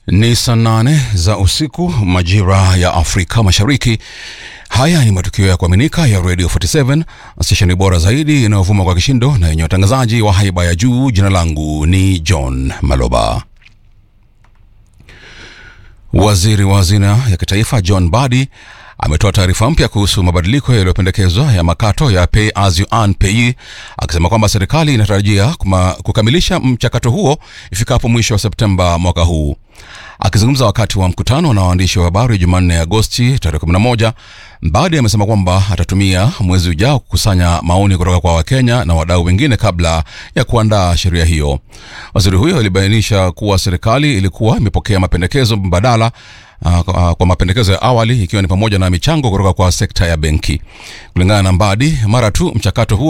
Ni saa nane za usiku majira ya Afrika Mashariki. Haya ni matukio ya kuaminika ya Radio 47 stesheni bora zaidi inayovuma kwa kishindo na yenye watangazaji wa haiba ya juu. Jina langu ni John Maloba. Waziri wa hazina ya kitaifa John Badi ametoa taarifa mpya kuhusu mabadiliko yaliyopendekezwa ya makato ya pay as you earn pay, akisema kwamba serikali inatarajia kuma, kukamilisha mchakato huo ifikapo mwisho wa Septemba mwaka huu. Akizungumza wakati wa mkutano na waandishi wa habari Jumanne Agosti tarehe 11, Mbadi amesema kwamba atatumia mwezi ujao kukusanya maoni kutoka kwa Wakenya na wadau wengine kabla ya kuandaa sheria hiyo. Waziri huyo alibainisha kuwa serikali ilikuwa imepokea mapendekezo mbadala uh, kwa mapendekezo ya awali ikiwa ni pamoja na michango kutoka kwa sekta ya benki. Kulingana na Mbadi, mara tu mchakato huo